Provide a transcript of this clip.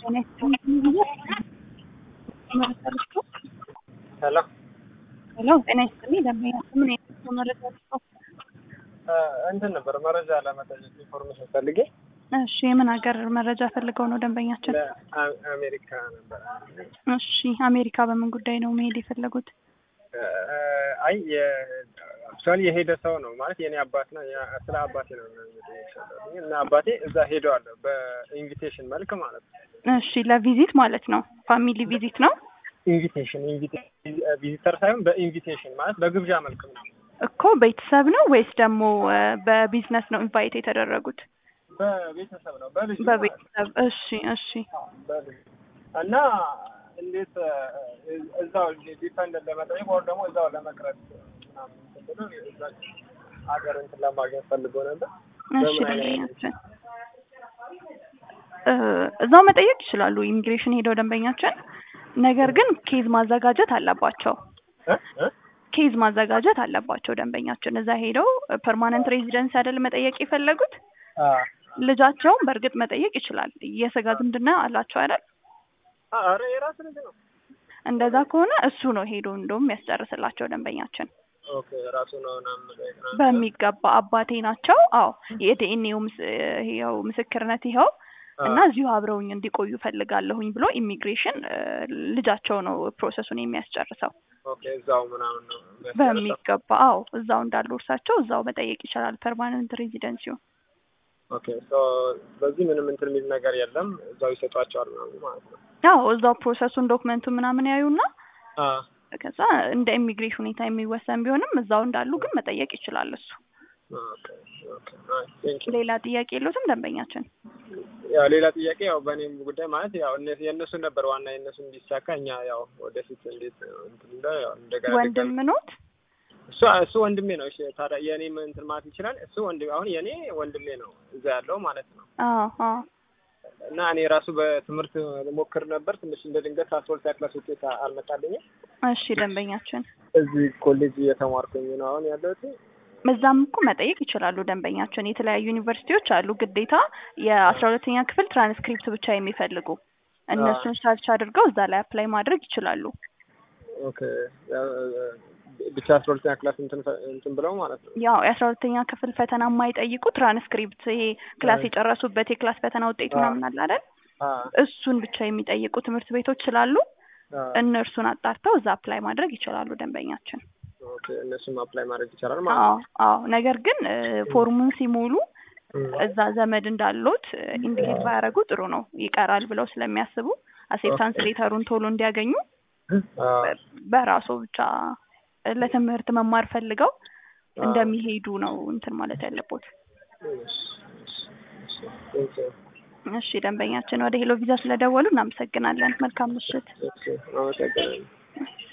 ሄሎ ሄሎ ጤና ይስጥልኝ ደንበኛ ምን አይነት መረጃ ልስጠው? እንትን ነበር መረጃ ለመጠየቅ ኢንፎርሜሽን ፈልጌ እሺ የምን ሀገር መረጃ ፈልገው ነው ደንበኛችን? ለአሜሪካ ነበር። እሺ አሜሪካ በምን ጉዳይ ነው መሄድ የፈለጉት? አይ አክቹዋሊ የሄደ ሰው ነው ማለት የኔ አባት ነው። ስለ አባቴ ነው እና አባቴ እዛ ሄደዋል በኢንቪቴሽን መልክ ማለት ነው። እሺ ለቪዚት ማለት ነው። ፋሚሊ ቪዚት ነው ኢንቪቴሽን ቪዚተር ሳይሆን በኢንቪቴሽን ማለት በግብዣ መልክ ነው እኮ ቤተሰብ ነው ወይስ ደግሞ በቢዝነስ ነው ኢንቫይት የተደረጉት? በቤተሰብ ነው በልጅ በቤተሰብ እሺ እሺ በልጅ እና እንዴት እዛው ዲፐንድ ለመጠየቅ ወር ደግሞ እዛው ለመቅረት ምናምን ብሎ እዛ ሀገር እንትን ለማግኘት ፈልጎ ነበር። እሺ ደንበኛችን እዛው መጠየቅ ይችላሉ። ኢሚግሬሽን ሄደው ደንበኛችን ነገር ግን ኬዝ ማዘጋጀት አለባቸው። ኬዝ ማዘጋጀት አለባቸው ደንበኛችን እዛ ሄደው ፐርማነንት ሬዚደንስ አይደል መጠየቅ የፈለጉት ልጃቸውን በእርግጥ መጠየቅ ይችላል። የስጋ ዝምድና አላቸው አይደል? አረ የራስ ልጅ ነው። እንደዛ ከሆነ እሱ ነው ሄዶ እንደውም ያስጨርስላቸው ደንበኛችን ኦኬ ራሱ ነው ምናምን በሚገባ አባቴ ናቸው። አዎ የዲኤንኤው ይኸው ምስክርነት ይኸው እና እዚሁ አብረውኝ እንዲቆዩ ፈልጋለሁኝ ብሎ ኢሚግሬሽን ልጃቸው ነው ፕሮሰሱን የሚያስጨርሰው። ኦኬ እዛው ምናምን ነው በሚገባ አዎ እዛው እንዳሉ እርሳቸው እዛው መጠየቅ ይችላል ፐርማነንት ሬዚደንሲውን። ኦኬ ሶ በዚህ ምንም እንትን የሚል ነገር የለም እዛው ይሰጧቸዋል ምናምን ማለት ነው። አዎ እዛው ፕሮሰሱን ዶክመንቱ ምናምን ያዩና አ ከዛ እንደ ኢሚግሬሽን ሁኔታ የሚወሰን ቢሆንም እዛው እንዳሉ ግን መጠየቅ ይችላል እሱ። ኦኬ ኦኬ አይ ቴንክ ዩ ሌላ ጥያቄ የለዎትም ደንበኛችን? ያው ሌላ ጥያቄ ያው በእኔም ጉዳይ ማለት ያው እነ የእነሱ ነበር ዋና የእነሱ እንዲሳካ እኛ ያው ወደፊት እንዴት እንትን እንደ ያው እንደገና ወንድም ኖት? እሱ እሱ ወንድሜ ነው። እሺ ታዲያ የኔም እንትን ማለት ይችላል። እሱ ወንድሜ አሁን የኔ ወንድሜ ነው እዛ ያለው ማለት ነው። አዎ አዎ እና እኔ ራሱ በትምህርት ሞክር ነበር ትንሽ እንደ ድንገት አስራ ሁለተኛ ክላስ ውጤት አልመጣልኝም። እሺ ደንበኛችን እዚህ ኮሌጅ እየተማርኩኝ ነው አሁን ያለሁት። እዛም እኮ መጠየቅ ይችላሉ ደንበኛችን። የተለያዩ ዩኒቨርሲቲዎች አሉ ግዴታ የአስራ ሁለተኛ ክፍል ትራንስክሪፕት ብቻ የሚፈልጉ እነሱን ሰርች አድርገው እዛ ላይ አፕላይ ማድረግ ይችላሉ። ኦኬ ብቻ አስራ ሁለተኛ ክላስ እንትን እንትን ብለው ማለት ነው። ያው የአስራ ሁለተኛ ክፍል ፈተና የማይጠይቁ ትራንስክሪፕት ይሄ ክላስ የጨረሱበት የክላስ ፈተና ውጤት ምናምን አለ አይደል? እሱን ብቻ የሚጠይቁ ትምህርት ቤቶች ስላሉ እነርሱን አጣርተው እዛ አፕላይ ማድረግ ይችላሉ ደንበኛችን። ኦኬ እነሱም አፕላይ ማድረግ ይቻላል ማለት አዎ ነው። አዎ። ነገር ግን ፎርሙን ሲሞሉ እዛ ዘመድ እንዳሉት ኢንዲኬት ባያደርጉ ጥሩ ነው። ይቀራል ብለው ስለሚያስቡ አሴፕታንስ ሌተሩን ቶሎ እንዲያገኙ በራሱ ብቻ ለትምህርት መማር ፈልገው እንደሚሄዱ ነው እንትን ማለት ያለቦት። እሺ ደንበኛችን ወደ ሄሎ ቪዛ ስለደወሉ እናመሰግናለን። መልካም ምሽት። አመሰግናለሁ።